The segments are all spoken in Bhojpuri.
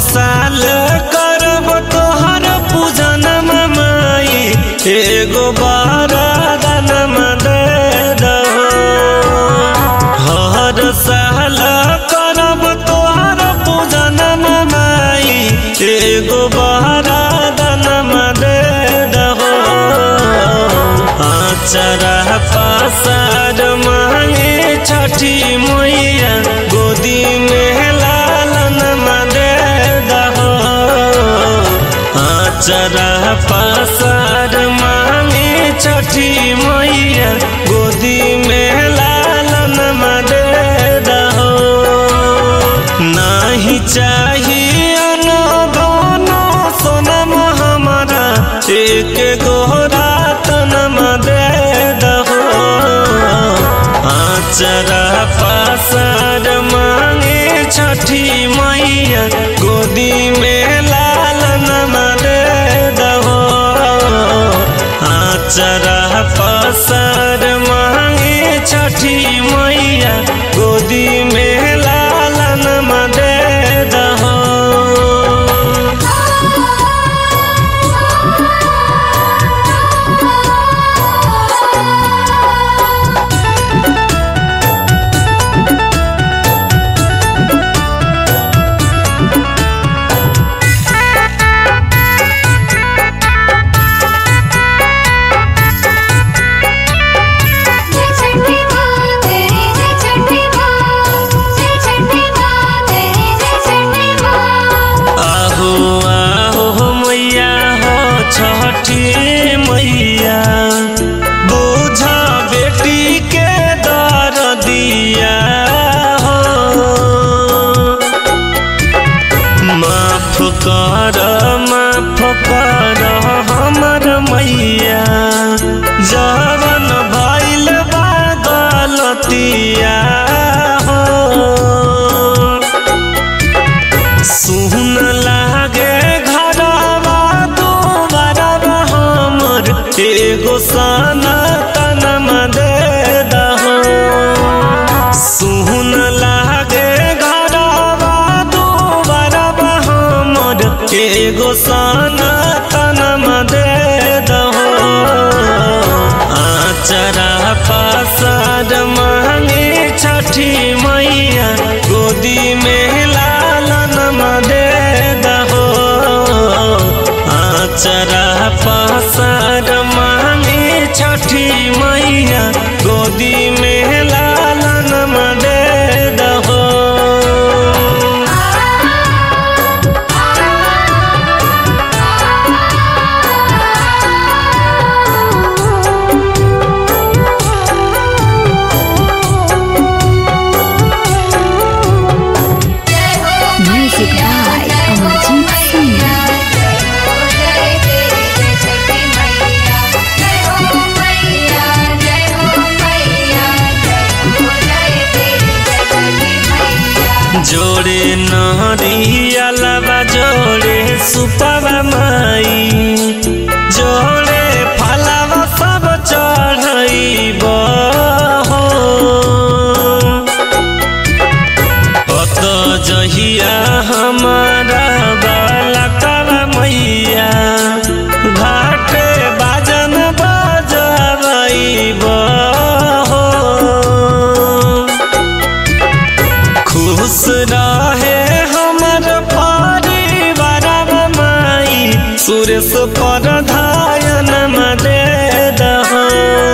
साल करब तोहर पूजन माई एगो बारादन दे दहो हर साल करब तोहर पूजन माई एगो बारादन दे दहो आचरा पासार मांगे छठी मैया गोदी में लालन दे दहो आचरा पासार मांगे छठी मैया गोदी में लालन दे दहो नाही चाहिए न दोनो सोनम हमारा एक गोरा तनम दे दहो आचरा पासार मांगे छठी मैया गोदी में लालन दे दहो आचरा पासार मांगे छठी मैया गोदी में लालन दे दहो जय छठी माँ तेरी जय छठी माँ जय छठी माँ तेरी जय छठी माँ आहो आहो मैया हो छठी मैया बुझा बेटी के दर दिया हो माफ कर माफ कर हमर मैया जवन भइल बा गलतिया हो सुन लागे घरवा दोबारा हमर एगो सनातन दे दहो सुन लागे घरवा दोबारा हमर एगो सनातन दे दहो आचरा पासार मांगे छठी मैया गोदी में लालन दे दहो आचरा पासार मांगे छठी मैया गोदी में लालन दे दहो जय हो Music by जय हो Amarjit Singh. मैया जय हो जय तेरी जय छठी मैया जय हो मैया जय हो मैया जय हो जय तेरी जय छठी मैया जोड़े नरियलबा जोड़े सुपवा माई जोड़े फलवा सब चढ़ैब हो अत जहिया हमारा बालकवा मैया घाटे बाजन बजबैब हो खुश रहे हमर परिवार माई सुरेश पर धायन दे दहो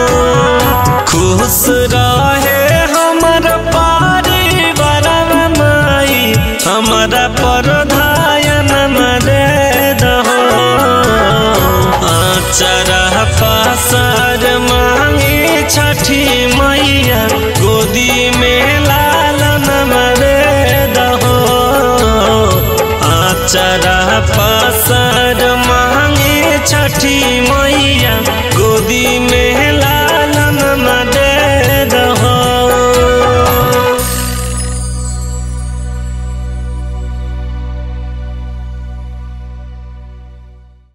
खुश रहे हमर परिवार माई हमरा पर धायन दे दहो आचरा पासार मांगे छठी मैया गोदी में लालन दे दहो आचरा पासार मांगे छठी मैया